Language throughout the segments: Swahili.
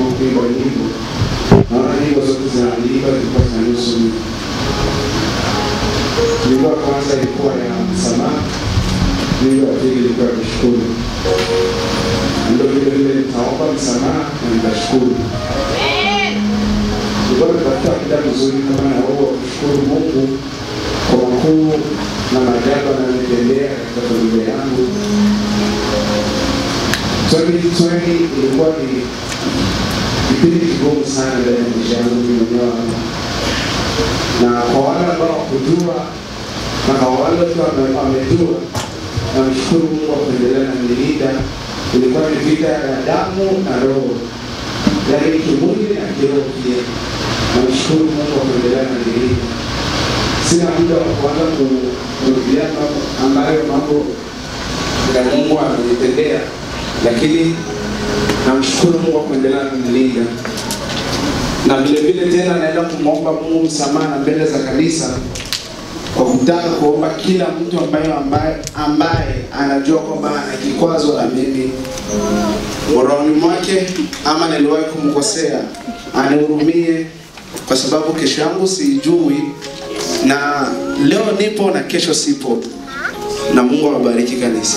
kuimba nyimbo. Naona nyimbo zote zinaandika zilikuwa zinahusu mimi. Nyimbo ya kwanza ilikuwa ya msamaha, nyimbo ya pili ilikuwa ya kushukuru. Ndio vile vile nitaomba msamaha na nitashukuru. Nilikuwa nimetafuta muda mzuri kama na huo wa kushukuru Mungu kwa makuu na maajabu anayonitendea katika familia yangu. 2020 ilikuwa ni kipindi kigumu sana ndani ya maisha yangu mimi mwenyewe hapa. na kwa wale ambao wakujua na kwa wale watu wame- wamejua, namshukuru Mungu kwa kuendelea na nilinda. Ilikuwa ni vita ya damu na roho, yaani kimwili na kiroho pia. Namshukuru Mungu kwa kuendelea na nilinda. Sina muda wa kuanza ku- kurudia mambo ambayo mambo ya Mungu amenitendea, lakini namshukuru Mungu kwa kuendelea kunilinda, na vile vile tena naenda kumwomba Mungu msamaha na mbele za kanisa kwa kutaka kuomba kila mtu ambaye ambaye, ambaye anajua kwamba ana kikwazo na mimi rohoni mwake ama niliwahi kumkosea, anihurumie kwa sababu kesho yangu siijui, na leo nipo na kesho sipo, na Mungu awabariki kanisa.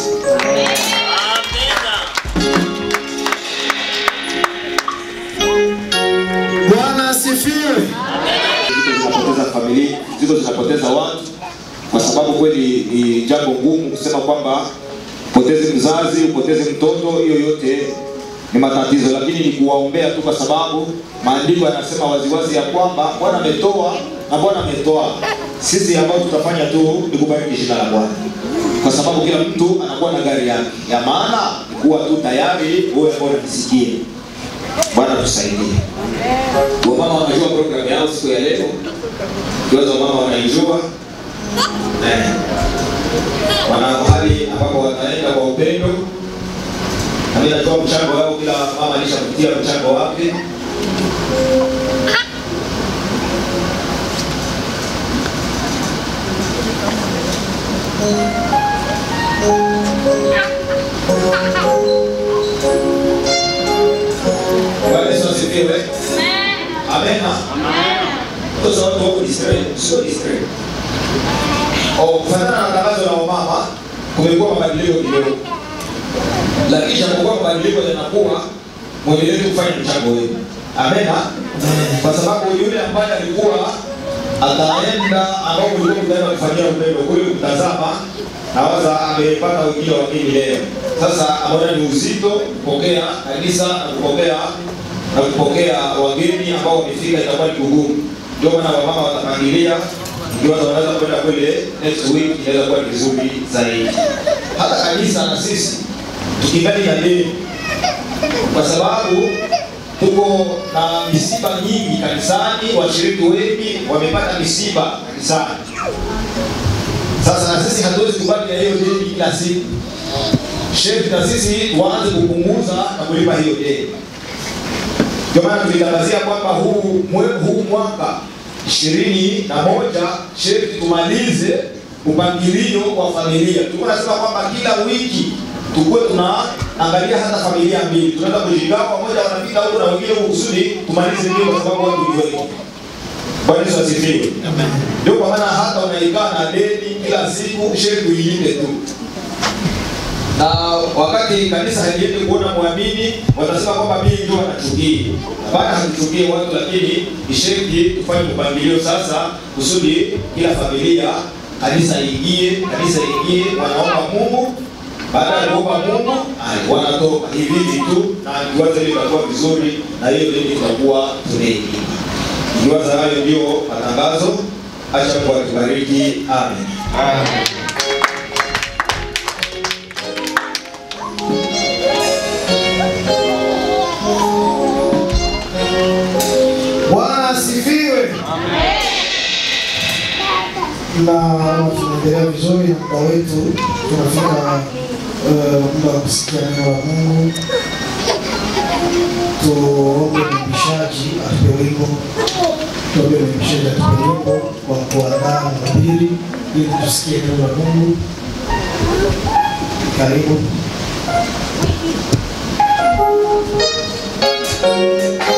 Bwana asifiwe. ziko zinapoteza familia, ziko zinapoteza watu, kwa sababu kweli ni jambo ngumu kusema kwamba upoteze mzazi, upoteze mtoto, hiyo yote ni matatizo, lakini ni kuwaombea tu, kwa sababu maandiko yanasema waziwazi ya kwamba Bwana ametoa na Bwana ametoa. Sisi ambao tutafanya tu ni kubariki jina la Bwana, kwa sababu kila mtu anakuwa na gari yake. Ya maana kuwa tu tayari wewe ambao unanisikie. Bwana tusaidie. Wamama wanajua programu yao siku ya leo, kiwaza wamama wanaijua eh, wana mahali ambapo wataenda kwa upendo, na mimi najua mchango wao, kila mama alishakutia mchango wake. Bwana Yesu asifiwe. Amena. Sasa watu wako Israeli, sio Israeli. Oh, kufuatana na tangazo la wamama kumekuwa mabadiliko kidogo, lakini japokuwa mabadiliko yanakuwa, mwendelee kufanya mchango wenu. Amena, kwa sababu yule ambaye alikuwa ataenda ambao mlikuwa mtaenda kufanyia upendo kule kutazama, nawaza amepata ujio wa dini leo. Sasa ameona ni uzito kupokea kanisa na kupokea na kupokea wageni ambao wamefika, itakuwa ni kugumu. Ndio maana wamama watapangilia ikiwa wanaweza kwenda kule next week, inaweza kuwa ni vizuri zaidi. Hata kanisa na sisi tukingali na deni, kwa sababu tuko na misiba nyingi kanisani, washiriki wengi wamepata misiba kanisani. Sasa na sisi hatuwezi kubaki na hiyo deni kila siku, shefu na sisi waanze kupunguza na kulipa hiyo deni. Ndio maana tulitangazia kwamba huu, mwe- huu mwaka ishirini na moja shefu tumalize upangilio wa familia. Tulikuwa nasema kwamba kila wiki tukuwe tunaangalia hata familia mbili, tunaweza kujigawa pamoja, wanapita huko na wengine huko kusudi tumalize mbio, kwa sababu watu ni wengi. Bwana Yesu asifiwe. Ndio kwa maana hata unaikaa na deni kila siku, shefu uilinde tu na wakati kanisa haliendi kuona mwamini watasema kwamba mimi ndio wanachukia. Hapana, hatuchukie watu, lakini isheki tufanye mpangilio sasa, kusudi kila familia kanisa iingie, kanisa iingie, wanaomba Mungu. Baada ya kuomba Mungu ai, wanatoka hivi hivi tu, na kiwaza hili itakuwa vizuri, na hiyo deni tutakuwa tunailipa. Kiwaza hayo ndio matangazo. Acha Mungu atubariki, amen. Bwana asifiwe. Na tunaendelea vizuri na muda wetu, tunafika eh, muda wa kusikia neno la Mungu. Tuombe mwimbishaji atupe wimbo, tuombe mwimbishaji atupe wimbo wa kuandaa mahubiri ili tusikie neno la Mungu. Karibu. Thank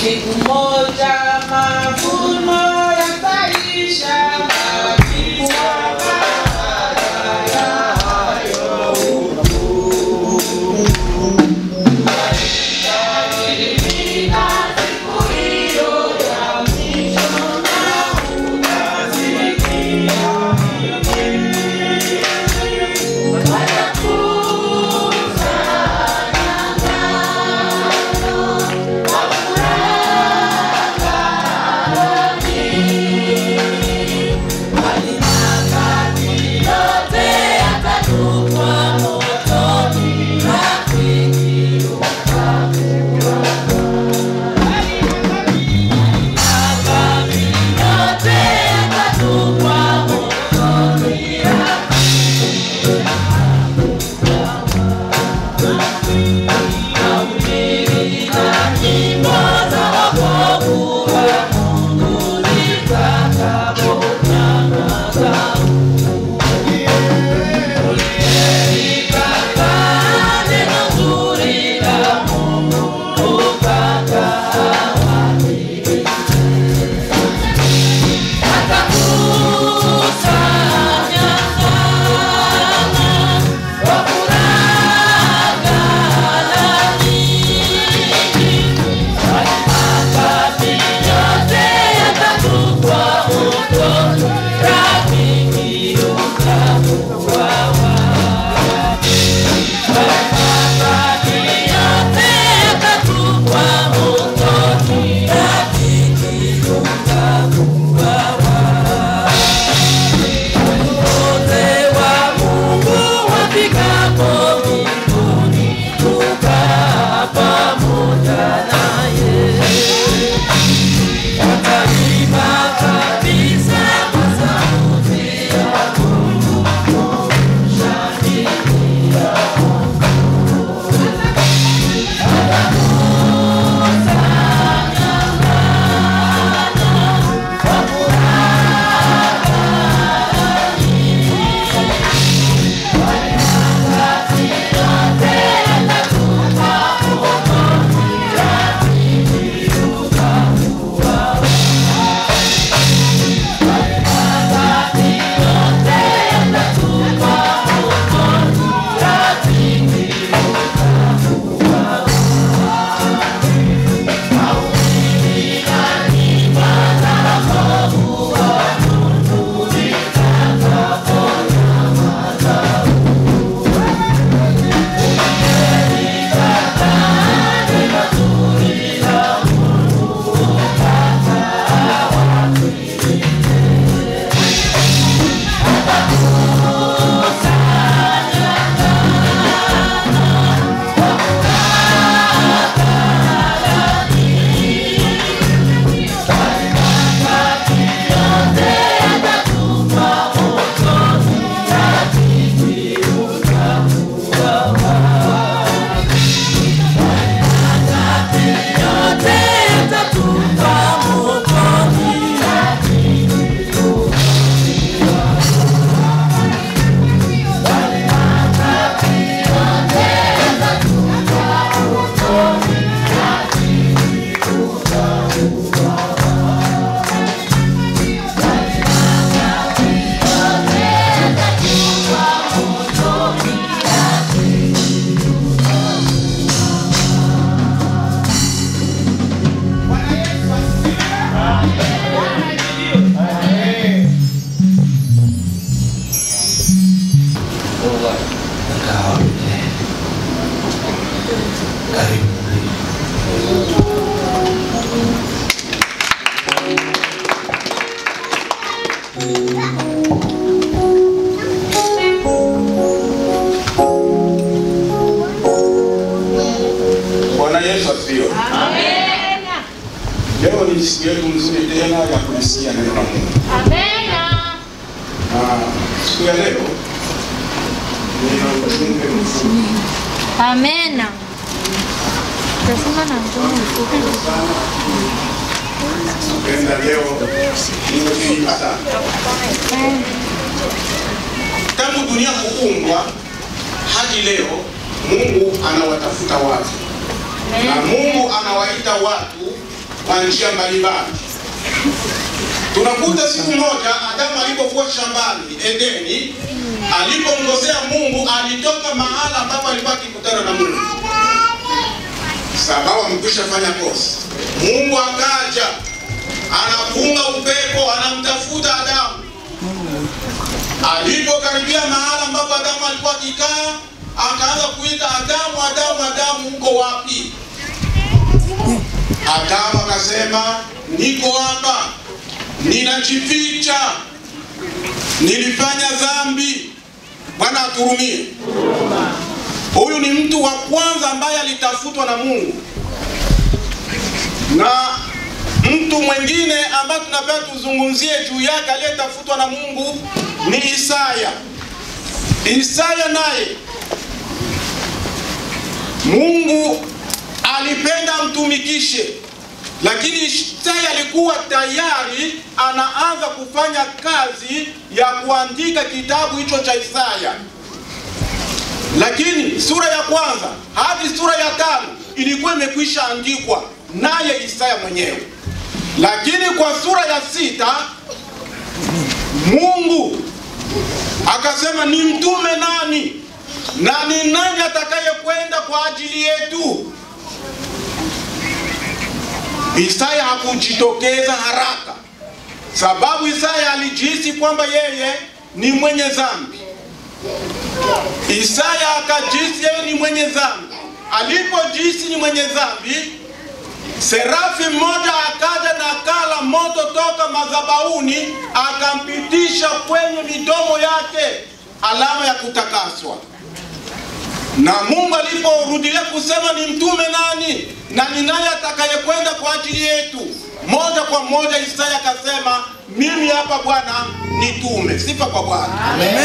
Siku moja mavuno yataisha kabisa. Bwana Yesu asifiwe. Leo ni siku yetu nzuri tena ya kulisikia neno la Mungu. Na siku ya leo nina ujumbe mfupi Amena. Tasema na mdomo mfupi. Napenda leo nimefika sana. Tangu dunia kuumbwa hadi leo Mungu anawatafuta watu na Mungu anawaita watu kwa njia mbalimbali. Tunakuta siku moja Adamu alipokuwa shambani Edeni, alipomkosea Mungu, alitoka mahala ambapo alikuwa akikutana na Mungu, sababu amekwisha fanya kosa. Mungu akaja anapunga upepo, anamtafuta Adamu. Alipokaribia mahala ambapo Adamu alikuwa akikaa, akaanza kuita Adamu, Adamu, Adamu, uko wapi? Adamu akasema niko hapa, ninajificha, nilifanya dhambi. Bwana aturumie. Huyu ni mtu wa kwanza ambaye alitafutwa na Mungu, na mtu mwingine ambaye tunapenda tuzungumzie juu yake aliyetafutwa na Mungu ni Isaya. Isaya naye Mungu alipenda amtumikishe, lakini Isaya alikuwa tayari anaanza kufanya kazi ya kuandika kitabu hicho cha Isaya, lakini sura ya kwanza hadi sura ya tano ilikuwa imekwisha andikwa naye Isaya mwenyewe, lakini kwa sura ya sita Mungu akasema ni mtume nani na ni nani atakayekwenda kwa ajili yetu? Isaya hakujitokeza haraka, sababu Isaya alijihisi kwamba yeye ni mwenye dhambi. Isaya akajihisi yeye ni mwenye dhambi. Alipojihisi ni mwenye dhambi, serafi mmoja akaja na kala moto toka madhabahuni, akampitisha kwenye midomo yake alama ya kutakaswa na Mungu aliporudilia kusema ni mtume nani na ni nani atakayekwenda kwa ajili yetu, moja kwa moja Isaya akasema mimi hapa Bwana nitume. Sifa kwa Bwana.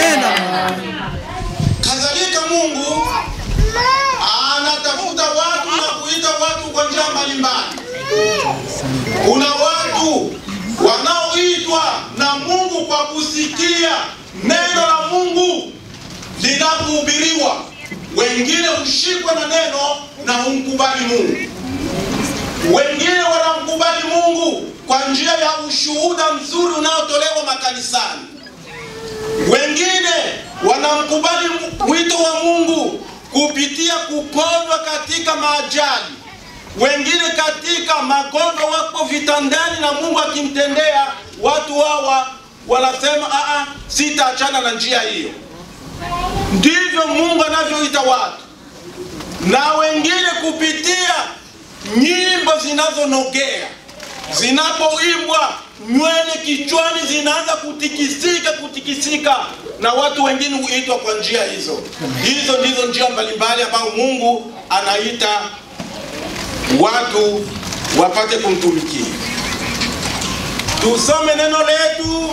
Kadhalika Mungu anatafuta watu na kuita watu kwa njia mbalimbali. Kuna watu wanaoitwa na Mungu kwa kusikia neno la Mungu linapohubiriwa wengine hushikwa na neno na humkubali Mungu, wengine wanamkubali Mungu kwa njia ya ushuhuda mzuri unaotolewa makanisani, wengine wanamkubali mwito wa Mungu kupitia kuponywa katika maajali, wengine katika magonjwa, wako vitandani na Mungu akimtendea. Watu hawa wanasema aa, sitaachana na njia hiyo. Ndivyo Mungu anavyoita watu, na wengine kupitia nyimbo zinazonogea, zinapoimbwa nywele kichwani zinaanza kutikisika kutikisika, na watu wengine huitwa kwa njia hizo. Hizo ndizo njia mbalimbali ambazo Mungu anaita watu wapate kumtumikia. Tusome neno letu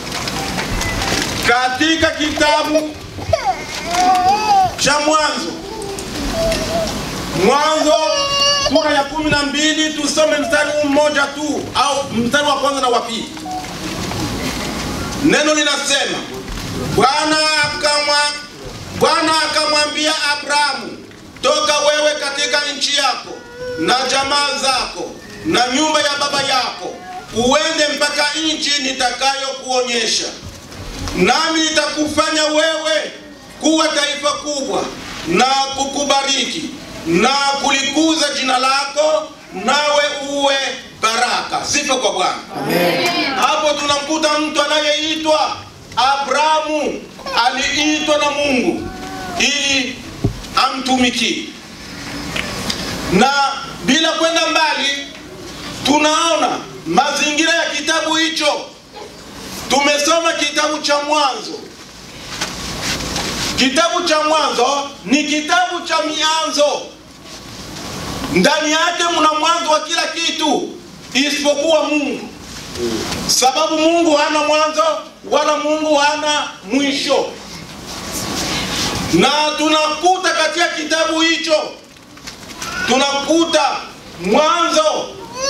katika kitabu cha Mwanzo, Mwanzo sura ya kumi na mbili tusome mstari mmoja tu au mstari wa kwanza na wa pili. Neno linasema Bwana akamwa Bwana akamwambia Abrahamu, toka wewe katika nchi yako na jamaa zako na nyumba ya baba yako, uende mpaka nchi nitakayokuonyesha, nami nitakufanya wewe kuwa taifa kubwa na kukubariki na kulikuza jina lako, nawe uwe baraka. Sifa kwa Bwana. Hapo tunamkuta mtu anayeitwa Abrahamu, aliitwa na Mungu ili amtumikie, na bila kwenda mbali, tunaona mazingira ya kitabu hicho. Tumesoma kitabu cha Mwanzo. Kitabu cha Mwanzo ni kitabu cha mianzo. Ndani yake mna mwanzo wa kila kitu isipokuwa Mungu, sababu Mungu hana mwanzo wala Mungu hana mwisho. Na tunakuta katika kitabu hicho, tunakuta mwanzo,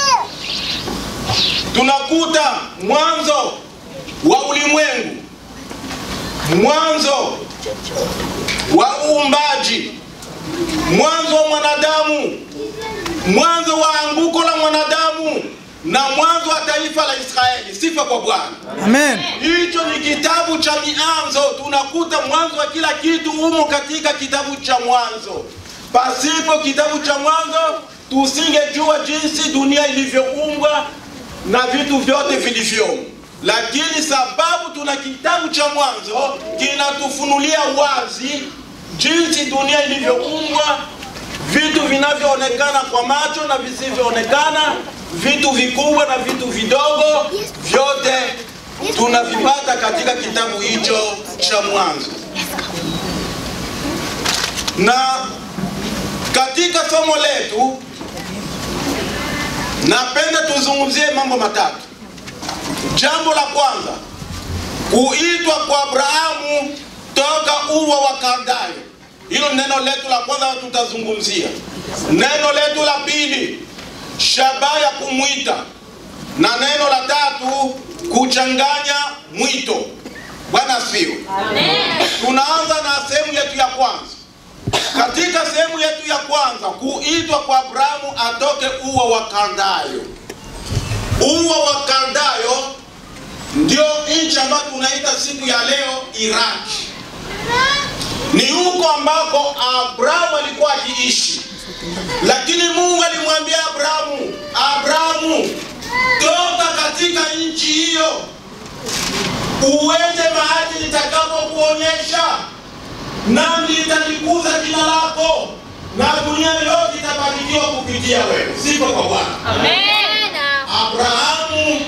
tunakuta mwanzo wa ulimwengu, mwanzo wa uumbaji, mwanzo wa mwanadamu, mwanzo wa anguko la mwanadamu, na mwanzo wa taifa la Israeli. Sifa kwa Bwana. Amen. Hicho ni kitabu cha mianzo. Tunakuta mwanzo wa kila kitu humo katika kitabu cha Mwanzo. Pasipo kitabu cha Mwanzo tusingejua jinsi dunia ilivyoumbwa na vitu vyote vilivyomo, lakini sababu tuna kitabu cha Mwanzo kinatufunulia wazi jinsi dunia ilivyoumbwa, vitu vinavyoonekana kwa macho na visivyoonekana, vitu vikubwa na vitu vidogo, vyote tunavipata katika kitabu hicho cha Mwanzo. Na katika somo letu napenda tuzungumzie mambo matatu. Jambo la kwanza, kuitwa kwa Abrahamu toka ua wa Kaldayo. Hilo neno letu la kwanza tutazungumzia. Neno letu la pili, shabaha ya kumwita, na neno la tatu, kuchanganya mwito. Bwana asifiwe. Tunaanza na sehemu yetu ya kwanza. Katika sehemu yetu ya kwanza, kuitwa kwa Abrahamu atoke ua wa Kaldayo. Ua wa Kaldayo ndio nchi ambayo tunaita siku ya leo Iraki. Ni huko ambako Abrahamu alikuwa akiishi, lakini Mungu alimwambia Abrahamu, Abrahamu, toka katika nchi hiyo uende mahali nitakapokuonyesha, nami nitalikuza jina lako na dunia yote itabarikiwa kupitia wewe. Sifa kwa Bwana. Abrahamu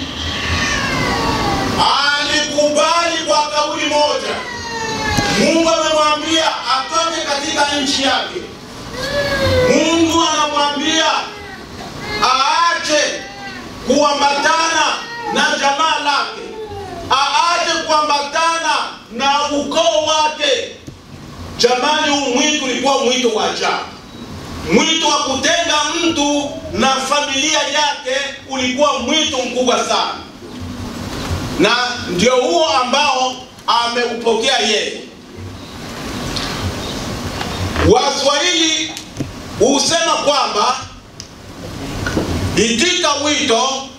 alikubali kwa kauli moja. Mungu amemwambia atoke katika nchi yake. Mungu anamwambia aache kuambatana na jamaa lake, aache kuambatana na ukoo wake. Jamani, huu mwito ulikuwa mwito wa ajabu, mwito wa kutenga mtu na familia yake, ulikuwa mwito mkubwa sana, na ndio huo ambao ameupokea yeye. Waswahili husema kwamba itika wito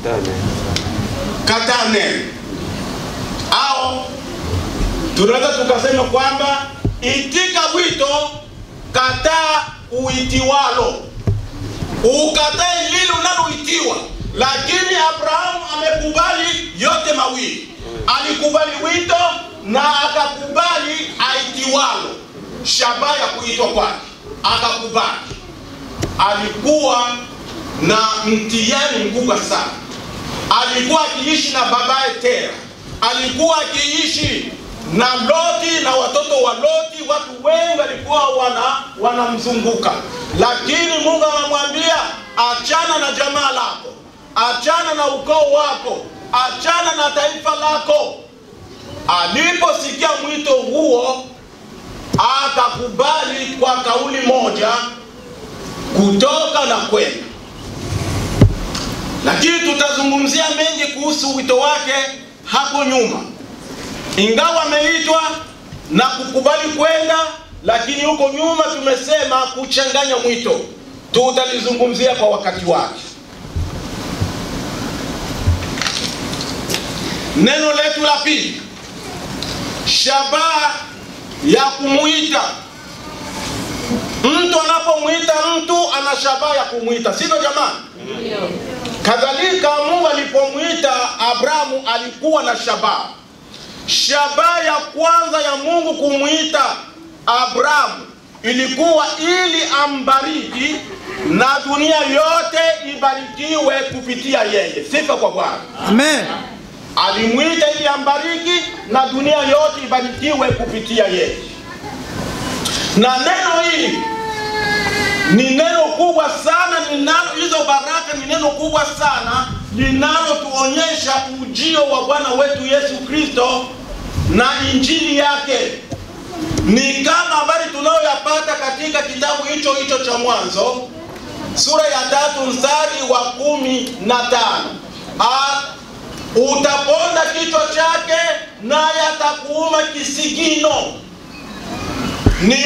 kataa neno, au tunaweza tukasema kwamba itika wito kataa uitiwalo, ukatae lile unaloitiwa. Lakini Abrahamu amekubali yote mawili, alikubali wito na akakubali aitiwalo, shabaha ya kuitwa kwake, akakubali. Alikuwa na mtihani mkubwa sana. Alikuwa akiishi na babaye Tera, alikuwa akiishi na Loti na watoto wa Loti. Watu wengi walikuwa wana wanamzunguka, lakini Mungu anamwambia achana na jamaa lako, achana na ukoo wako, achana na taifa lako. Aliposikia mwito huo, akakubali kwa kauli moja kutoka na kwenda. Lakini tutazungumzia mengi kuhusu wito wake hapo nyuma, ingawa ameitwa na kukubali kwenda, lakini huko nyuma tumesema kuchanganya mwito, tutalizungumzia kwa wakati wake. Neno letu la pili, shabaha ya kumuita mtu. Anapomwita mtu ana shabaha ya kumwita, sivyo jamani? Kadhalika Mungu alipomwita Abrahamu alikuwa na shabaha. Shabaha ya kwanza ya Mungu kumwita Abrahamu ilikuwa ili ambariki na dunia yote ibarikiwe kupitia yeye. Sifa kwa Bwana. Amen. Alimwita ili ambariki na dunia yote ibarikiwe kupitia yeye. Na neno hili ni neno kubwa sana linalo, hizo baraka ni neno kubwa sana linalotuonyesha ujio wa Bwana wetu Yesu Kristo na injili yake. Ni kama habari tunayoyapata katika kitabu hicho hicho cha Mwanzo sura ya tatu mstari wa kumi na tano. Ah, utaponda kichwa chake naye atakuuma kisigino. Ni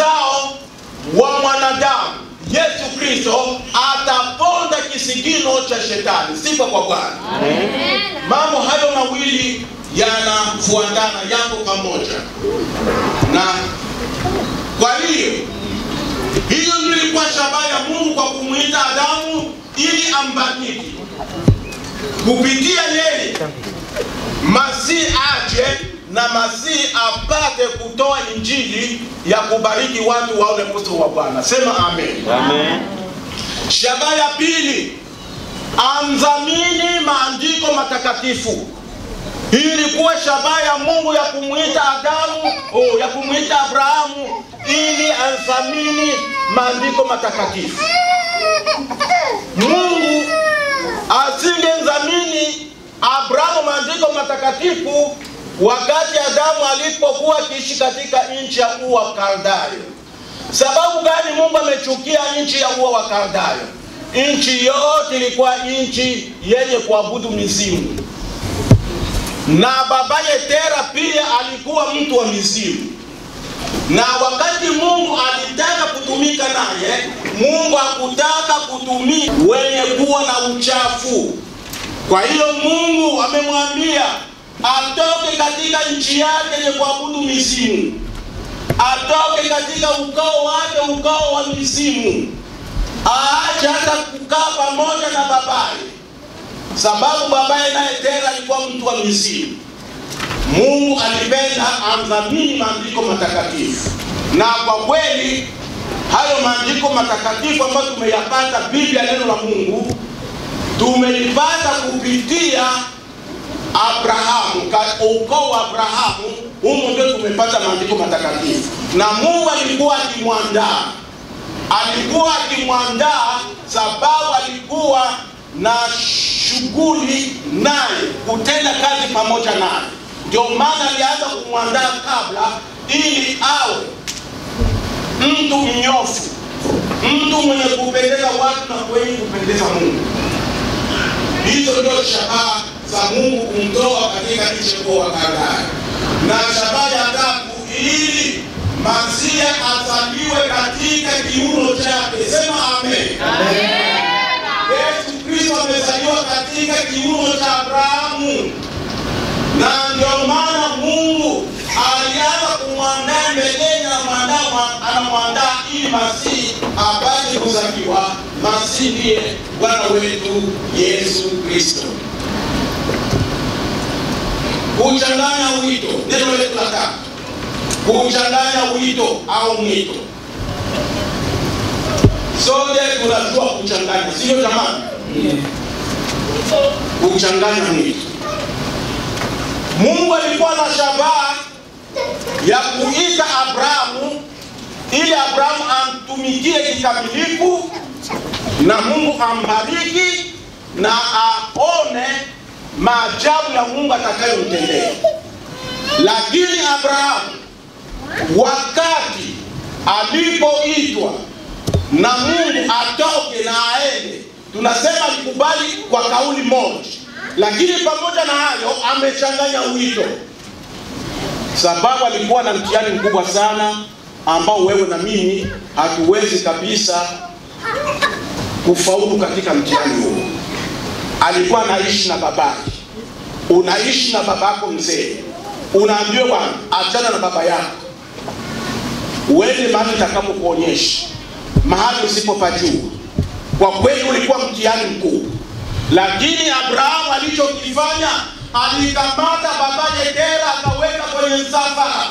uzao wa mwanadamu Yesu Kristo ataponda kisigino cha cha shetani. Sifa kwa Bwana. Mambo hayo mawili yanafuatana, yako pamoja, na kwa hiyo hiyo ndio ilikuwa shabaha ya Mungu kwa kumwita Adamu ili ambariki kupitia yeye Masihi aje na Masihi apate kutoa injili ya kubariki watu waone uso wa Bwana. Sema amen. Shabaha ya pili, amdhamini maandiko matakatifu. Hii ilikuwa shabaha ya Mungu ya kumwita Adamu, oh, ya kumwita Abrahamu ili athamini maandiko matakatifu. Mungu asingemdhamini Abrahamu maandiko matakatifu wakati Adamu alipokuwa akiishi katika nchi ya Ua wa Kaldayo. Sababu gani Mungu amechukia nchi ya Ua wa Kaldayo? Nchi yote ilikuwa nchi yenye kuabudu mizimu, na babaye Tera pia alikuwa mtu wa mizimu na wakati Mungu alitaka kutumika naye, Mungu hakutaka kutumika wenye kuwa na uchafu. Kwa hiyo Mungu amemwambia atoke katika nchi yake yenye kuabudu mizimu, atoke katika ukoo wake, ukoo wa mizimu, aache hata kukaa pamoja na babaye, sababu babaye naye Tera alikuwa mtu wa mizimu. Mungu alipenda amdhamini maandiko matakatifu, na kwa kweli hayo maandiko matakatifu ambayo tumeyapata, Biblia, neno la Mungu, tumeipata kupitia Abrahamu, ka- ukoo wa Abrahamu. Humu ndio tumepata maandiko matakatifu, na Mungu alikuwa akimwandaa, alikuwa akimwandaa sababu alikuwa na shughuli naye, kutenda kazi pamoja naye. Ndio maana alianza kumwandaa kabla, ili awe mtu mnyofu, mtu mwenye kupendeza watu na kwenye kupendeza Mungu. Hizo ndio shabaha za Mungu kumtoa katika nchi ya wa Kaldaya. Na shabaha ya tatu, ili Masia azaliwe katika kiuno chake. Sema amen. Yesu Kristo amezaliwa katika kiuno cha Abrahamu, na ndio maana Mungu alianza kumwandaa mbeleni, anamwandaa anamwandaa ili Masihi apate kuzaliwa. Masihi ndiye Bwana wetu Yesu Kristo. Kuchanganya wito, neno letu la tatu, kuchanganya wito au mwito. Sote tunajua kuchanganya, sio jamani? Kuchanganya mwito. Mungu alikuwa na shabaha ya kuita Abrahamu ili Abrahamu amtumikie kikamilifu na Mungu ambariki na aone maajabu ya Mungu atakayomtendea. Lakini Abrahamu wakati alipoitwa na Mungu atoke na aende, tunasema alikubali kwa kauli moja, lakini pamoja na hayo amechanganya wito, sababu alikuwa na mtihani mkubwa sana ambao wewe na mimi hatuwezi kabisa kufaulu katika mtihani huo. Alikuwa anaishi na babake, unaishi na babako mzee, unaambiwa bwana, achana na baba yako, uende mahali nitakapokuonyesha, mahali usipopajua. Kwa kweli ulikuwa mtihani mkubwa, lakini Abrahamu alichokifanya, alikamata babaye Tera akaweka kwenye msafara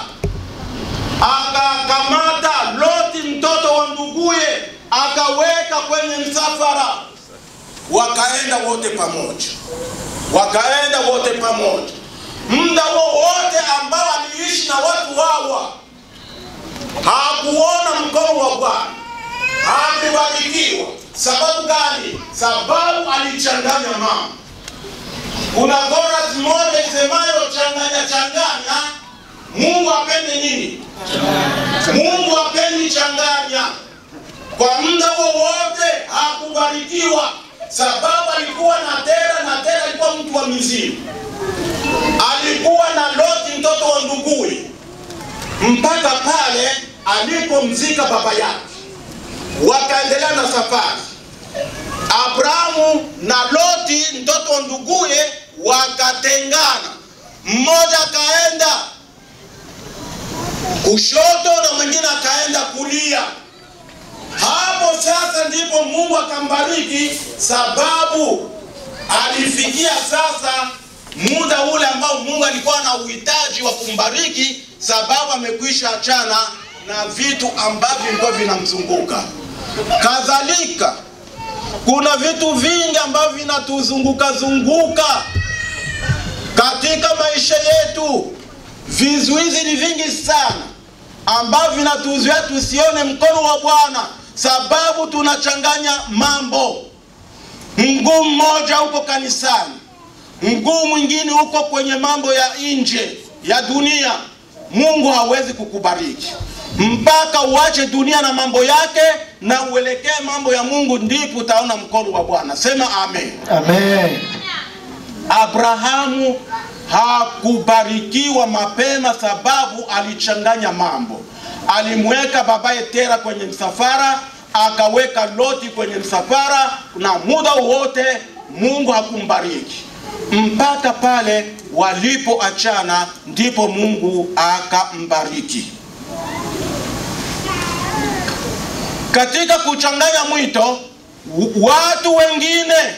akakamata Loti mtoto wa nduguye akaweka kwenye msafara, wakaenda wote pamoja, wakaenda wote pamoja. Muda wowote ambao aliishi na watu hawa hakuona mkono wa Bwana, hakubarikiwa. Sababu gani? Sababu alichanganya mambo. Kuna chorus moja isemayo changanya changanya, Mungu apende nini? Mungu apendi changanya. Kwa muda wowote hakubarikiwa, sababu alikuwa na Tera na Tera alikuwa mtu wa mizimu, alikuwa na Loti mtoto wa nduguye, mpaka pale alipomzika baba yake, wakaendelea na safari. Abrahamu na Loti mtoto wa nduguye wakatengana, mmoja akaenda kushoto na mwingine akaenda kulia. Hapo sasa ndipo Mungu akambariki, sababu alifikia sasa muda ule ambao Mungu alikuwa na uhitaji wa kumbariki, sababu amekwisha achana na vitu ambavyo vilikuwa vinamzunguka. Kadhalika kuna vitu vingi ambavyo vinatuzunguka zunguka katika maisha yetu. Vizuizi ni vingi sana ambavyo vinatuzuia tusione mkono wa Bwana, sababu tunachanganya mambo. Mguu mmoja uko kanisani, mguu mwingine uko kwenye mambo ya nje ya dunia. Mungu hawezi kukubariki mpaka uache dunia na mambo yake na uelekee mambo ya Mungu, ndipo utaona mkono wa Bwana. Sema amen. Amen. Abrahamu hakubarikiwa mapema sababu alichanganya mambo. Alimweka babaye Tera kwenye msafara, akaweka Loti kwenye msafara, na muda wote Mungu hakumbariki mpaka pale walipoachana, ndipo Mungu akambariki. Katika kuchanganya mwito, watu wengine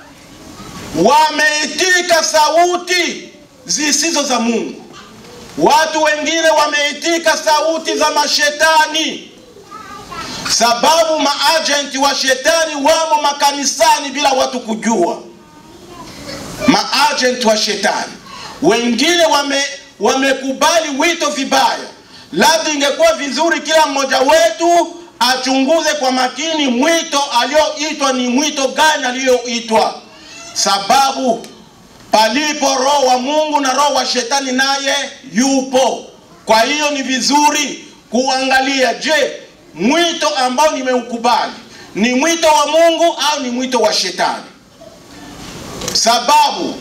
wameitika sauti zisizo za Mungu. Watu wengine wameitika sauti za mashetani, sababu maajenti wa shetani wamo makanisani bila watu kujua. Maajenti wa shetani wengine wame wamekubali wito vibaya. Labda ingekuwa vizuri kila mmoja wetu achunguze kwa makini mwito alioitwa ni mwito gani aliyoitwa sababu palipo roho wa Mungu na roho wa shetani naye yupo. Kwa hiyo ni vizuri kuangalia, je, mwito ambao nimeukubali ni mwito wa Mungu au ni mwito wa shetani? Sababu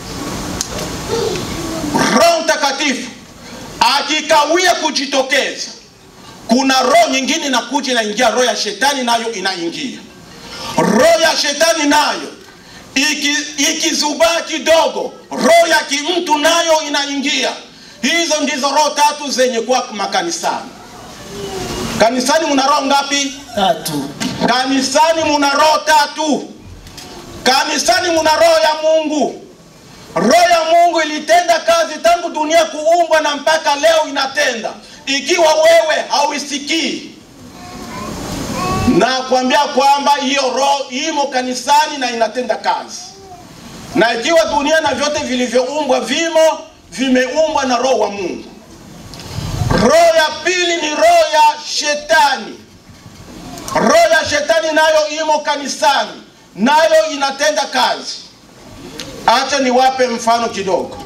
Roho Mtakatifu akikawia kujitokeza, kuna roho nyingine inakuja inaingia, roho ya shetani nayo inaingia. Roho ya shetani nayo ikizubaa iki kidogo, roho ya kimtu nayo inaingia. Hizo ndizo roho tatu zenye kuwa makanisani. Kanisani muna roho ngapi? Tatu. Kanisani muna roho tatu. Kanisani muna roho ya Mungu. Roho ya Mungu ilitenda kazi tangu dunia kuumbwa na mpaka leo inatenda, ikiwa wewe hauisikii na kuambia kwamba hiyo roho imo kanisani na inatenda kazi, na ikiwa dunia na vyote vilivyoumbwa vimo vimeumbwa na roho wa Mungu. Roho ya pili ni roho ya shetani. Roho ya shetani nayo imo kanisani, nayo inatenda kazi. Acha niwape mfano kidogo.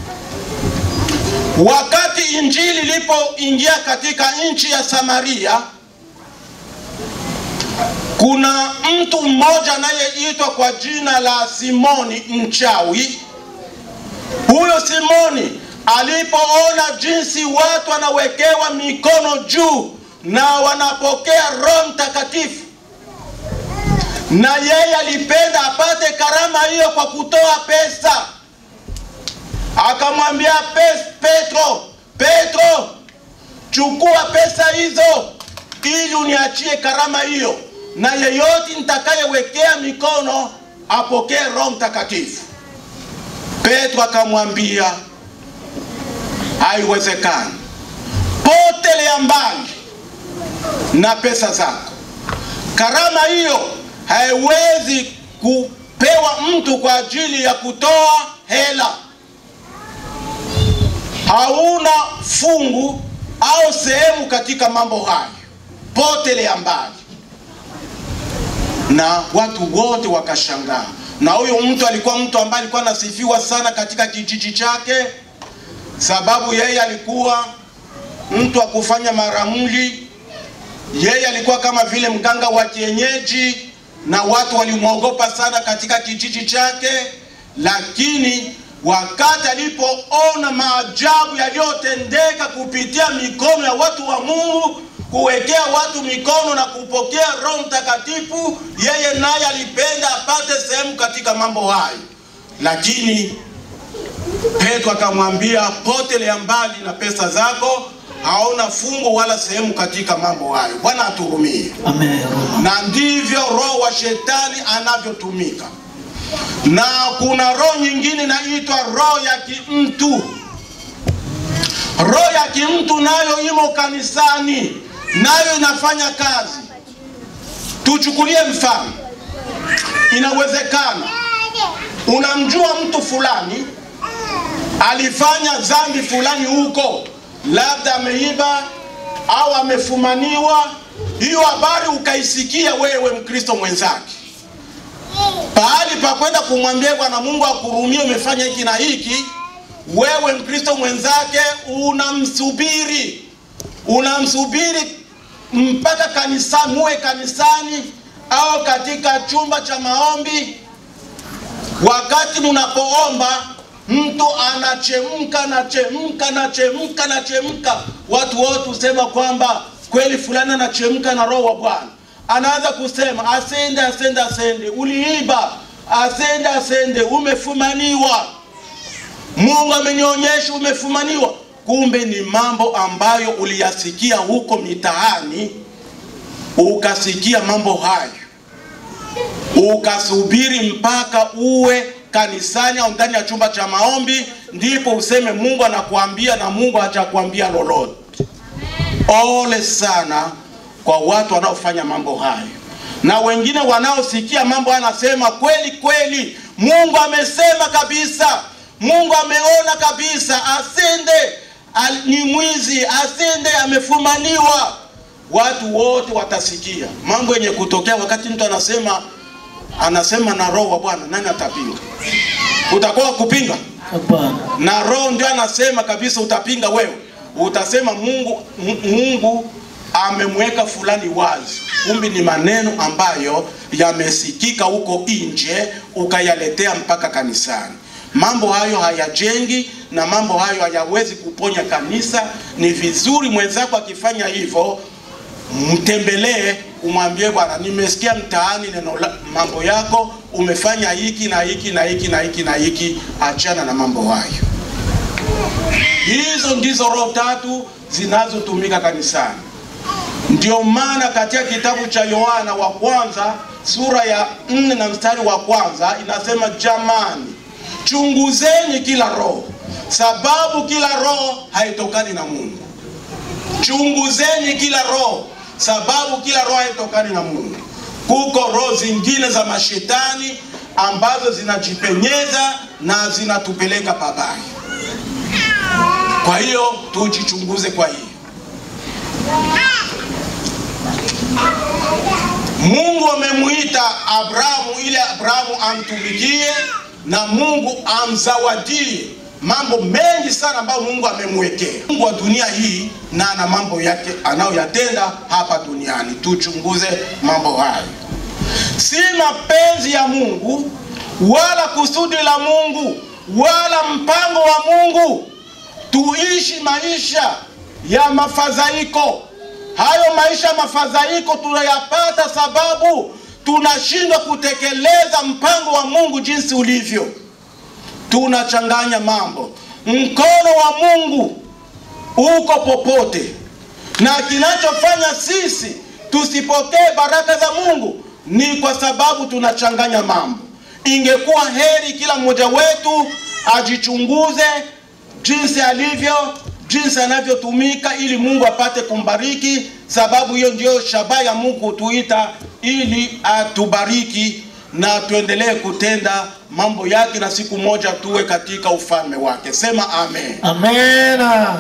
Wakati injili ilipoingia katika nchi ya Samaria, kuna mtu mmoja anayeitwa kwa jina la Simoni mchawi. Huyo Simoni alipoona jinsi watu wanawekewa mikono juu na wanapokea Roho Mtakatifu, na yeye alipenda apate karama hiyo kwa kutoa pesa, akamwambia Petro, Petro, chukua pesa hizo ili uniachie karama hiyo na yeyote nitakayewekea mikono apokee Roho Mtakatifu. Petro akamwambia haiwezekani, potelea mbali na pesa zako. Karama hiyo haiwezi kupewa mtu kwa ajili ya kutoa hela. Hauna fungu au sehemu katika mambo hayo, potelea mbali na watu wote wakashangaa. Na huyo mtu alikuwa mtu ambaye alikuwa anasifiwa sana katika kijiji chake, sababu yeye alikuwa mtu wa kufanya maramli. Yeye alikuwa kama vile mganga wa kienyeji, na watu walimwogopa sana katika kijiji chake. Lakini wakati alipoona maajabu yaliyotendeka kupitia mikono ya watu wa Mungu kuwekea watu mikono na kupokea Roho Mtakatifu, yeye naye alipenda apate sehemu katika mambo hayo, lakini Petro akamwambia, potelea mbali na pesa zako, hauna fungo wala sehemu katika mambo hayo. Bwana atuhurumie. Amen. Na ndivyo roho wa shetani anavyotumika, na kuna roho nyingine inaitwa roho ya kimtu. Roho ya kimtu nayo imo kanisani, nayo inafanya kazi. Tuchukulie mfano, inawezekana unamjua mtu fulani alifanya dhambi fulani huko, labda ameiba au amefumaniwa. Hiyo habari ukaisikia wewe Mkristo mwenzake, pahali pa kwenda kumwambia Bwana Mungu akurumie, umefanya hiki na hiki, wewe Mkristo mwenzake unamsubiri, unamsubiri mpaka kanisani, muwe kanisani au katika chumba cha maombi. Wakati mnapoomba mtu anachemka anachemka anachemka anachemka, watu wote husema kwamba kweli fulani anachemka na roho wa Bwana. Anaanza kusema asende, asende, asende, uliiba, asende, asende, umefumaniwa, Mungu amenionyesha umefumaniwa. Kumbe ni mambo ambayo uliyasikia huko mitaani, ukasikia mambo hayo ukasubiri mpaka uwe kanisani au ndani ya chumba cha maombi, ndipo useme Mungu anakuambia na Mungu hajakuambia lolote. Ole sana kwa watu wanaofanya mambo hayo, na wengine wanaosikia mambo haya anasema kweli kweli, Mungu amesema kabisa, Mungu ameona kabisa, asende al, ni mwizi, asende amefumaniwa. Watu wote watasikia mambo yenye kutokea wakati mtu anasema anasema na roho wa Bwana, nani atapinga? Utakuwa kupinga? Hapana. Na roho ndio anasema kabisa, utapinga wewe, utasema Mungu M- Mungu amemweka fulani wazi, kumbe ni maneno ambayo yamesikika huko nje, ukayaletea mpaka kanisani. Mambo hayo hayajengi na mambo hayo hayawezi kuponya kanisa. Ni vizuri mwenzako akifanya hivyo mtembelee, umwambie bwana, nimesikia mtaani neno la, mambo yako umefanya hiki na hiki na hiki na hiki na hiki, achana na mambo hayo. Hizo ndizo roho tatu zinazotumika kanisani. Ndio maana katika kitabu cha Yohana wa kwanza sura ya nne na mstari wa kwanza inasema, jamani, chunguzeni kila roho, sababu kila roho haitokani na Mungu. Chunguzeni kila roho, sababu kila roho haitokani na Mungu. Kuko roho zingine za mashetani ambazo zinajipenyeza na zinatupeleka pabaya. Kwa hiyo tujichunguze. Kwa hiyo Mungu amemuita Abrahamu ili Abrahamu amtumikie na Mungu amzawadie mambo mengi sana ambayo Mungu amemwekea. Mungu wa dunia hii na ana mambo yake anayoyatenda hapa duniani. Tuchunguze mambo hayo, si mapenzi ya Mungu wala kusudi la Mungu wala mpango wa Mungu tuishi maisha ya mafadhaiko. Hayo maisha ya mafadhaiko tunayapata sababu tunashindwa kutekeleza mpango wa Mungu jinsi ulivyo. Tunachanganya mambo. Mkono wa Mungu uko popote, na kinachofanya sisi tusipokee baraka za Mungu ni kwa sababu tunachanganya mambo. Ingekuwa heri kila mmoja wetu ajichunguze jinsi alivyo, jinsi anavyotumika, ili Mungu apate kumbariki, sababu hiyo ndio shabaha ya Mungu kutuita ili atubariki na tuendelee kutenda mambo yake, na siku moja tuwe katika ufalme wake. Sema amen. Amena.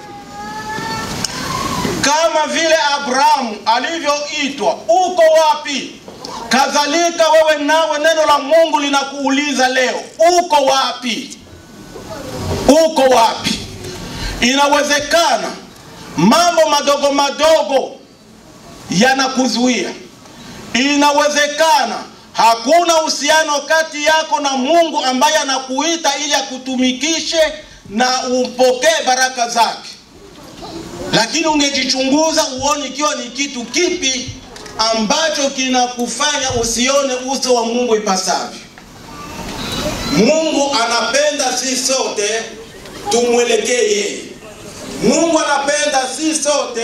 Kama vile Abrahamu alivyoitwa, uko wapi? Kadhalika wewe nawe, neno la Mungu linakuuliza leo, uko wapi? Uko wapi? Inawezekana mambo madogo madogo yanakuzuia. Inawezekana hakuna uhusiano kati yako na Mungu ambaye anakuita ili akutumikishe na upokee baraka zake lakini ungejichunguza uone ikiwa ni kitu kipi ambacho kinakufanya usione uso wa Mungu ipasavyo. Mungu anapenda sisi sote tumwelekee yeye. Mungu anapenda sisi sote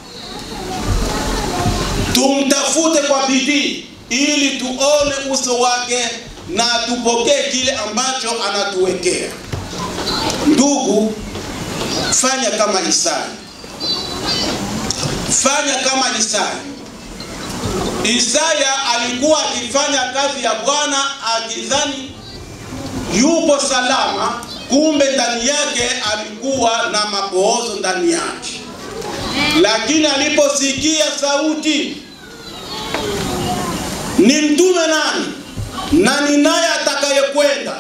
tumtafute kwa bidii ili tuone uso wake na tupokee kile ambacho anatuwekea. Ndugu, fanya kama Isaya, fanya kama Isaya. Isaya alikuwa akifanya kazi ya Bwana akidhani yupo salama, kumbe ndani yake alikuwa na mapoozo ndani yake. Lakini aliposikia sauti, ni mtume nani na ni naye atakayekwenda,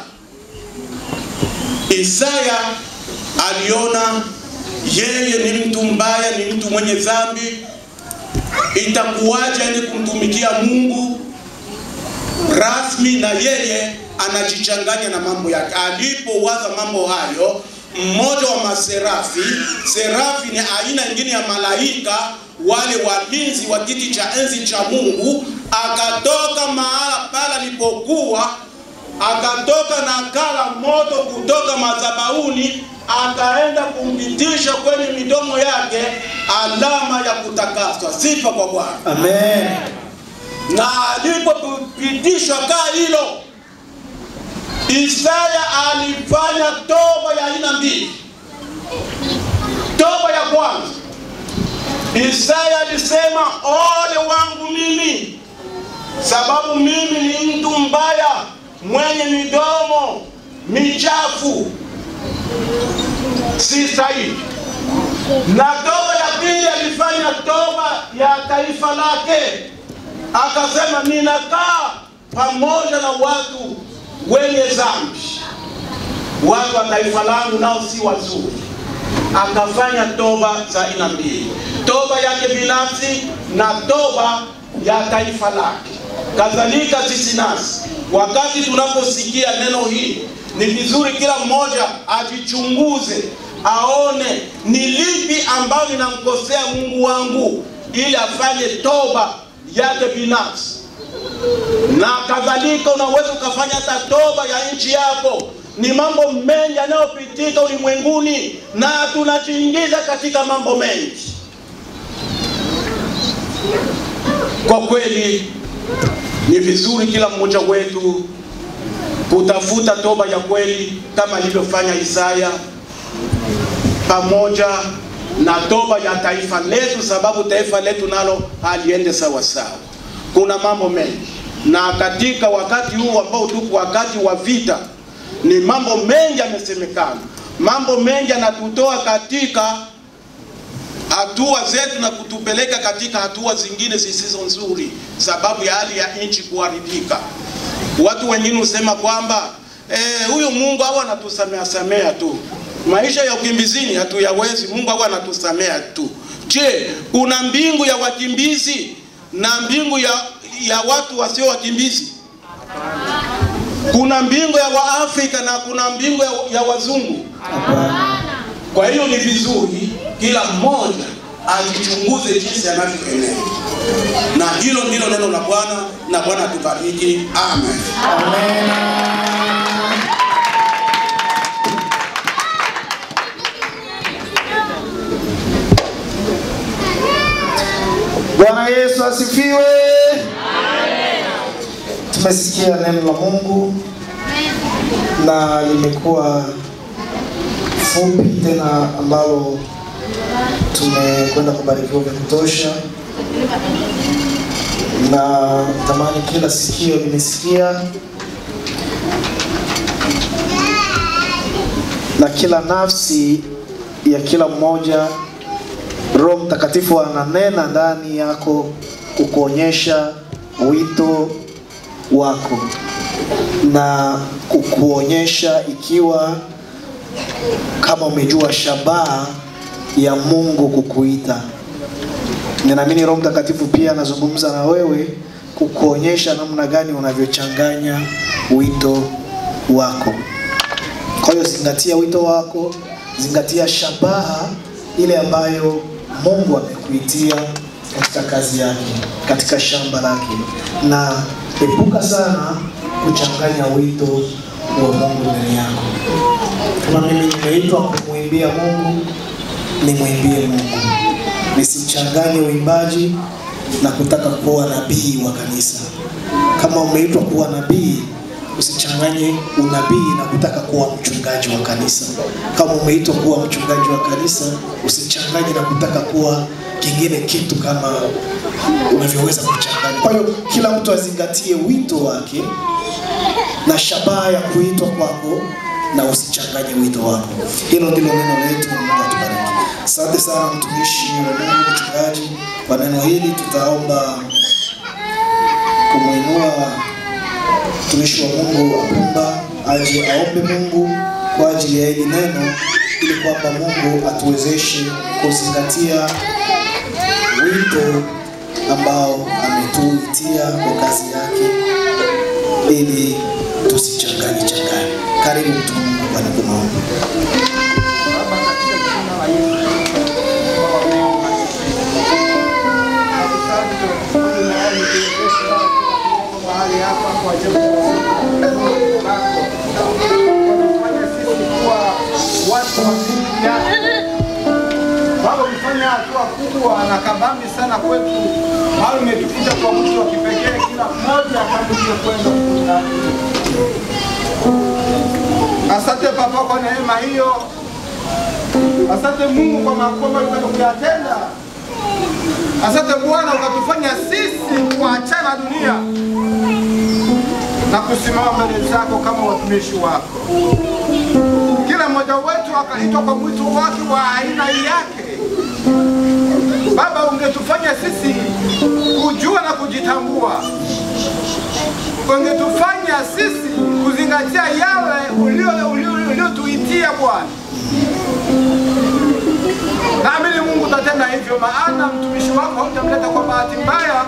Isaya aliona yeye ni mtu mbaya, ni mtu mwenye dhambi. Itakuwaje ni kumtumikia Mungu rasmi na yeye anajichanganya na mambo yake. Alipowaza mambo hayo, mmoja wa maserafi, serafi ni aina nyingine ya malaika, wale walinzi wa kiti cha enzi cha Mungu, akatoka mahala pale alipokuwa, akatoka na kala moto kutoka madhabahuni, akaenda kumpitisha kwenye midomo yake alama ya kutakaswa. Sifa kwa Bwana. Amen. Na alipopitishwa kaa hilo, Isaya alifanya toba ya aina mbili. Toba ya kwanza, Isaya alisema ole wangu mimi, sababu mimi ni mtu mbaya, mwenye midomo michafu, si stahili. Na toba ya pili alifanya toba ya taifa lake, akasema ninakaa pamoja na watu wenye dhambi, watu wa taifa langu nao si wazuri. Akafanya toba za aina mbili, toba yake binafsi na toba ya taifa lake. Kadhalika sisi nasi, wakati tunaposikia neno hili, ni vizuri kila mmoja ajichunguze, aone ni lipi ambayo ninamkosea Mungu wangu, ili afanye toba yake binafsi na kadhalika. Unaweza ukafanya hata toba ya nchi yako. Ni mambo mengi yanayopitika ulimwenguni na tunajiingiza katika mambo mengi. Kwa kweli, ni vizuri kila mmoja wetu kutafuta toba ya kweli kama alivyofanya Isaya, pamoja na toba ya taifa letu, sababu taifa letu nalo haliende sawa sawa. Kuna mambo mengi, na katika wakati huu ambao tuko wakati wa vita, ni mambo mengi yamesemekana, mambo mengi yanatutoa katika hatua zetu na kutupeleka katika hatua zingine zisizo nzuri, sababu ya hali ya nchi kuharibika. Watu wengine husema kwamba eh, huyu Mungu au anatusamea samea tu, maisha ya ukimbizini hatuyawezi, Mungu au anatusamea tu. Je, kuna mbingu ya wakimbizi na mbingu ya, ya watu wasio wakimbizi? Kuna mbingu ya Waafrika na kuna mbingu ya, ya wazungu? Kwa hiyo ni vizuri kila mmoja ajichunguze jinsi anavyoenenda, na hilo ndilo neno la Bwana, na Bwana atubariki. Amen. Bwana Yesu asifiwe. Tumesikia neno la Mungu na limekuwa fupi tena ambalo tumekwenda kubarikiwa vya kutosha, na tamani kila sikio limesikia na kila nafsi ya kila mmoja Roho Mtakatifu ananena ndani yako kukuonyesha wito wako na kukuonyesha ikiwa kama umejua shabaha ya Mungu kukuita. Ninaamini Roho Mtakatifu pia anazungumza na wewe kukuonyesha namna gani unavyochanganya wito wako. Kwa hiyo zingatia wito wako, zingatia shabaha ile ambayo Mungu amekuitia katika kazi yake, katika shamba lake, na epuka sana kuchanganya wito wa Mungu ndani yako. Kama mimi nimeitwa kumwimbia Mungu, nimwimbie Mungu, nisichanganye uimbaji na kutaka kuwa nabii wa kanisa. Kama umeitwa kuwa nabii, usichanganye unabii na kutaka kuwa mchungaji wa kanisa. Kama umeitwa kuwa mchungaji wa kanisa, usichanganye na kutaka kuwa kingine kitu kama unavyoweza kuchanganya. Kwa hiyo kila mtu azingatie wito wake na shabaha ya kuitwa kwako na usichanganye wito wako. Hilo ndilo neno letu. Mungu atubariki. Asante sana mtumishi wa Mungu, mchungaji, kwa neno hili. Tutaomba kumwinua mtumishi wa Mungu Apumba aje aombe Mungu kwa ajili ya hili neno, ili kwamba Mungu atuwezeshe kuzingatia wito ambao ametuitia kwa kazi yake ili tusichanganye changanye. Karibu mtu wa Mungu panapo maombi. mahali hapa kwa ajili ya neno lako. Unafanya sisi kuwa watu wa dini yako. Baba, umefanya hatua kubwa na kabambi sana kwetu, mahali umetukuta kwa mtu wa kipekee, kila mmoja kama ulivyokwenda kukutana. Asante Baba kwa neema hiyo. Asante Mungu kwa makubwa ambayo umekwenda kuyatenda. Asante Bwana ukatufanya sisi kuachana na dunia na kusimama mbele zako kama watumishi wako. Kila mmoja wetu akaitwa kwa mwito wake wa aina yake. Baba, ungetufanya sisi kujua na kujitambua, ungetufanya sisi kuzingatia yale ulio- ulio- uliotuitia Bwana. Naamini Mungu utatenda hivyo, maana mtumishi wako hautamleta kwa bahati mbaya,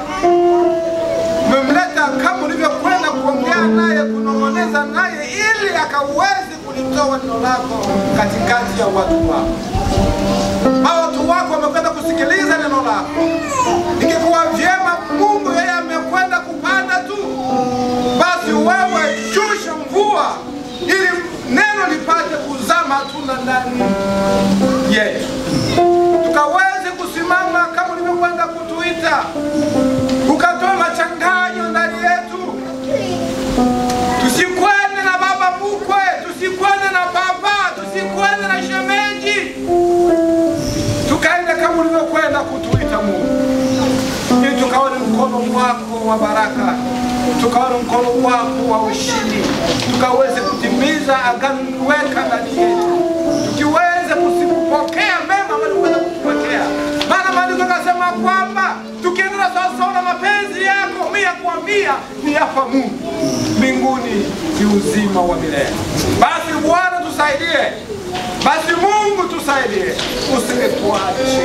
umemleta kama ulivyokwenda kuongea naye, kunong'oneza naye, ili akaweze kulitoa neno lako katikati ya watu wako. Hao watu wako wamekwenda kusikiliza neno lako. Ingekuwa vyema Mungu, yeye amekwenda kupanda tu, basi wewe shusha mvua ili neno lipate kuzaa matunda ndani yetu tukaweze kusimama kama ulivyokwenda kutuita, ukatoa machanganyo ndani yetu, tusikwende na baba mkwe, tusikwende na baba, tusikwende na shemeji, tukaende kama ulivyokwenda kutuita Mungu, ili tukaone mkono wako wa baraka, tukaone mkono wako wa ushindi, tukaweze kutimiza agano uliweka ndani yetu, tukiweze kusikupokea mema ambayo uliweza kutupokea. Maana maandiko yakasema kwamba tukiendelea sawasawa na mapenzi yako mia kwa mia ni hapa Mungu mbinguni ni uzima wa milele. Basi Bwana tusaidie, basi Mungu tusaidie, usingetuache,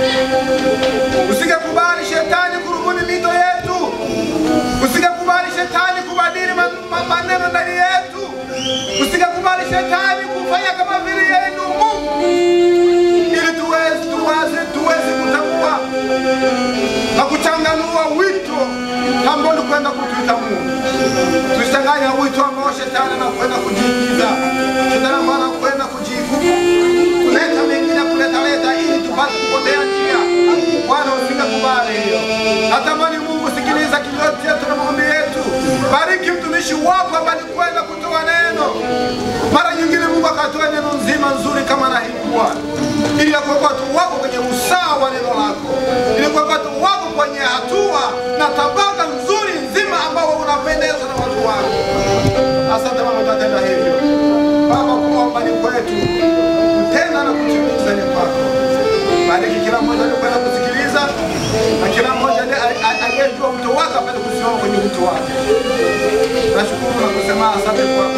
usingekubali shetani kurubuni mito yetu, usingekubali shetani kubadili ma- ma- maneno ndani yetu, usingekubali shetani kufanya kama vile yeye ndio Mungu, ili tuweze tuwaze tuweze kutambua na kuchanganua wito ambao ulikwenda kutuita Mungu. Tusichanganya wito ambao shetani anakwenda kujiingiza, shetani ambao anakwenda kujivuka kuleta mengine kuleta leta ili tupate kupotea njia. Bwana usikakubali hiyo. Natamani Mungu sikiliza kilio chetu na maombi yetu. Bariki mtumishi wako ambaye alikwenda kutoa neno. Mara nyingine Mungu akatoa neno nzima nzuri kama na hili Bwana, ili ya kuweka watu wako kwenye usawa wa neno lako, ili kuweka watu wako kwenye hatua na tabaka nzuri nzima ambao unapendezwa na watu wako. Asante Baba, utatenda hivyo Baba, kuomba ni kwetu, kutenda na kutimiza ni kwako. Bariki kila mmoja aliyekwenda kusikiliza na kila mmoja aliye- aliye- aliyejua mto wake apate kusimama kwenye mto wake. Nashukuru na kusema asante kwako.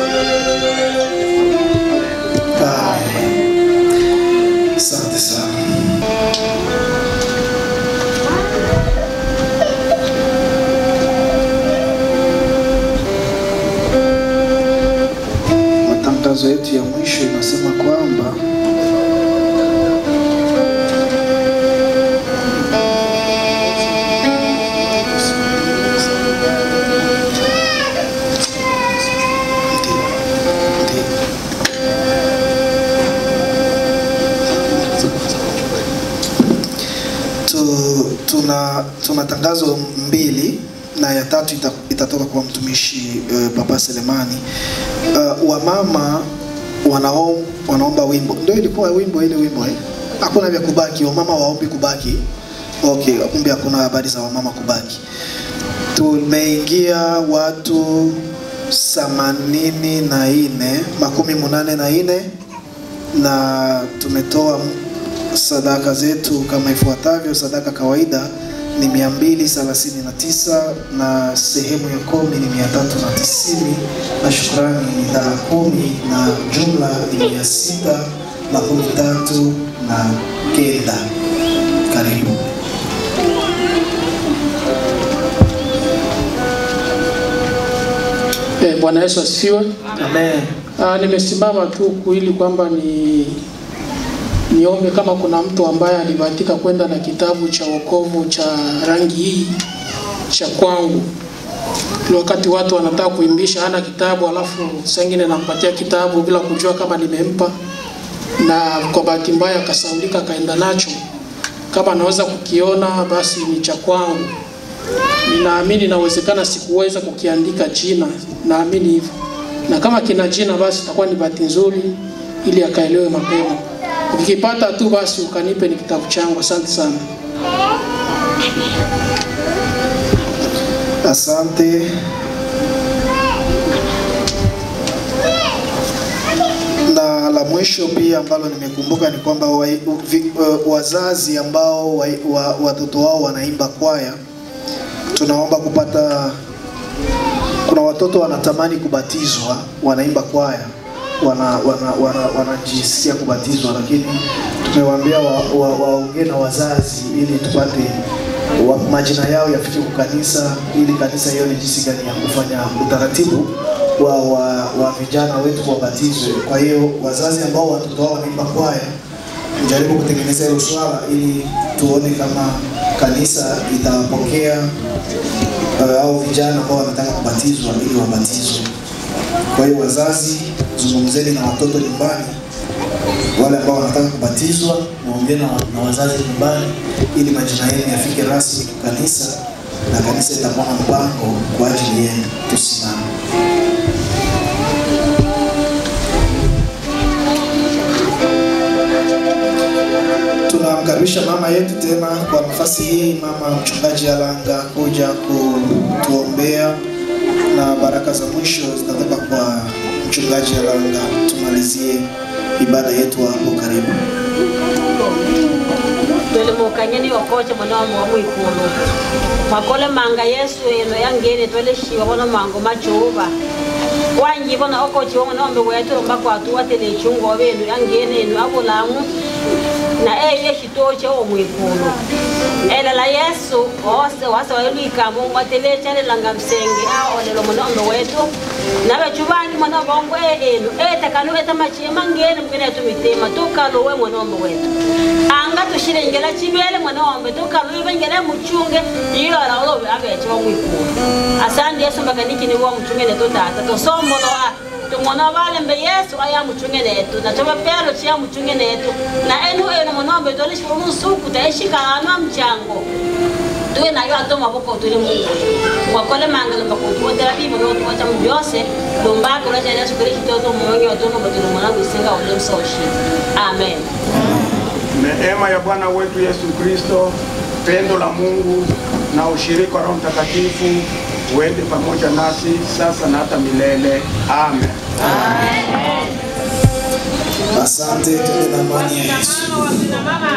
Amen. Asante sana. Matangazo yetu ya mwisho inasema kwamba tuna tangazo mbili na ya tatu ita, itatoka kwa mtumishi uh, Papa Selemani. Uh, wamama wanao, wanaomba wimbo, ndio ilikuwa wimbo ile wimbo eh? Hakuna vya kubaki, wamama waombi kubaki. Okay, kumbe hakuna habari za wamama kubaki. Tumeingia watu themanini na nne makumi munane na nne na tumetoa sadaka zetu kama ifuatavyo. Sadaka kawaida ni 239 na sehemu ya kumi ni 390 na shukrani ni dala kumi na jumla ni mia sita makumi tatu na kenda. Karibu. Eh, Bwana Yesu asifiwe. Amen. Ah, nimesimama tu ku- ili kwamba ni niombe kama kuna mtu ambaye alibahatika kwenda na kitabu cha wokovu cha rangi hii cha kwangu. Ile wakati watu wanataka kuimbisha hana kitabu, alafu saa ingine nampatia kitabu bila kujua kama nimempa, na kwa bahati mbaya akasaulika akaenda nacho. Kama anaweza kukiona basi ni cha kwangu. Ninaamini inawezekana sikuweza kukiandika jina, naamini hivyo, na kama kina jina basi itakuwa ni bahati nzuri, ili akaelewe mapema. Ukikipata tu basi ukanipe, ni kitabu changu. Asante sana. Asante. Na la mwisho pia ambalo nimekumbuka ni kwamba wa, vi, uh, wazazi ambao wa, wa, watoto wao wanaimba kwaya, tunaomba kupata. Kuna watoto wanatamani kubatizwa, wanaimba kwaya, wana wana wana wanajisikia kubatizwa, lakini tumewaambia waongee wa, wa waongee na wazazi ili tupate wa, majina yao yafike kwa kanisa ili kanisa ione jinsi gani ya kufanya utaratibu wa, wa, wa vijana wetu wabatizwe. Kwa hiyo wazazi ambao watoto wao wanaimba kwaya, tujaribu kutengeneza hilo swala ili tuone kama kanisa itawapokea uh, au vijana ambao wanataka kubatizwa ili wabatizwe. Kwa hiyo wazazi, zungumzeni na watoto nyumbani wale ambao wanataka kubatizwa muongee na, na wazazi nyumbani ili majina yenu yafike rasmi kwa kanisa na kanisa itakuwa na mpango kwa ajili yenu. Tusimame. Tunamkaribisha mama yetu tena kwa nafasi hii, mama mchungaji Alanga kuja kutuombea na baraka za mwisho zitatoka kwa mchungaji Alanga. Tumalizie ibada yetu hapo karibu. twelemukanye ni okoche mwana wa mwa mwikulu makole manga yesu eno yangene tweleshiwa bono mango machuba wanji bono okochi womwe nombe wetulomba kwatu watele chungo benu yangene eno abulamu na eyo eshitoche wo mwikulu elela yesu ose wase wailwikambo mwatelechalelanga msenge aolelo munombe wetu nabechu bangi mwana bongo enu etekanu etamachima ngene mkene tumitema tukaluwe mwanombe wetu anga tushirengela chibele mwanombe tukaluwe bengele muchunge ilola ulobe abeche wa mwikulu asandi yesu mbakaniki ni wa mchunge netu tata tosomboloa tumona balembe yesu aya muchunge netu na tobe pero chia muchunge netu na enu enu mwanombe tolishi umusuku taishikana mchango tuwe nayo ato maboko tuli mungu mwakole mangalo mbakutuwotera bibo notuwacha mu byose lumbako lwacha yesu kristo to mumonge watono batulu mwanangu isinga ule msoshi amen Neema ya Bwana wetu Yesu Kristo, pendo la Mungu na ushirika wa Roho Mtakatifu uende pamoja nasi sasa na hata milele. Amen. Asante, tuende na amani ya Yesu. mama